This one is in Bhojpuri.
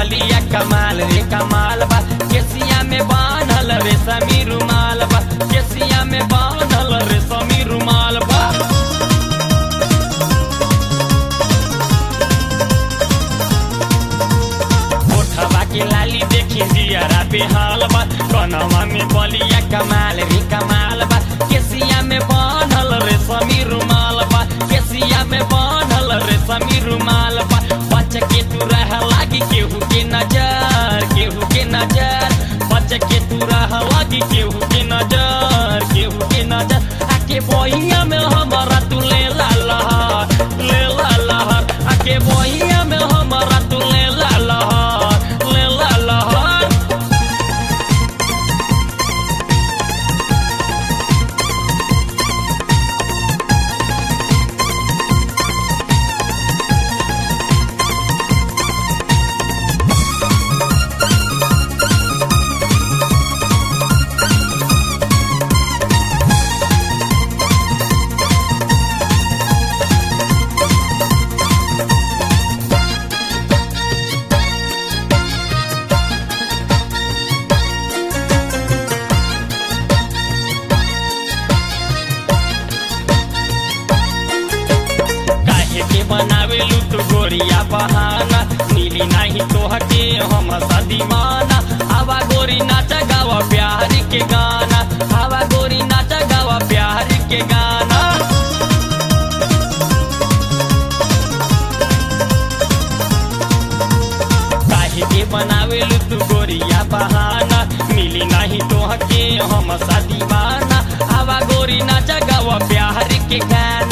बलिया कमाल रे कमाल बा केसिया में बांधल रे समी रुमाल बा केसिया में बांधल रे समी रुमाल बा ओठवा के लाली देखी जियरा बेहाल बा कनवा में बलिया कमाल रे कमाल बा केसिया में बांधल रे समी रुमाल बा केसिया में बांधल रे समी रुमाल बा बच के तू रह लागी केहू के नजर केहू के नजर बच के तू रह लागी केहू के नजर केहू के नजर आके बहिया में हमारा तू ले ला लहर ले ला लहर आके बहिया में हमारा तू ले ला लहर ले ला लहर काहे के बनावेलू तू गोरिया बहाना नीली नाही तोहके हम सदीमाना हवा गोरी नाचा गावा प्यार के गाना हवा गोरी नाचा गावा प्यार के गाना काहे के बनावेलू तू गोरिया बहाना मिली नाही तोहके हम सदीमाना हवा गोरी नाचा गावा प्यार के गाना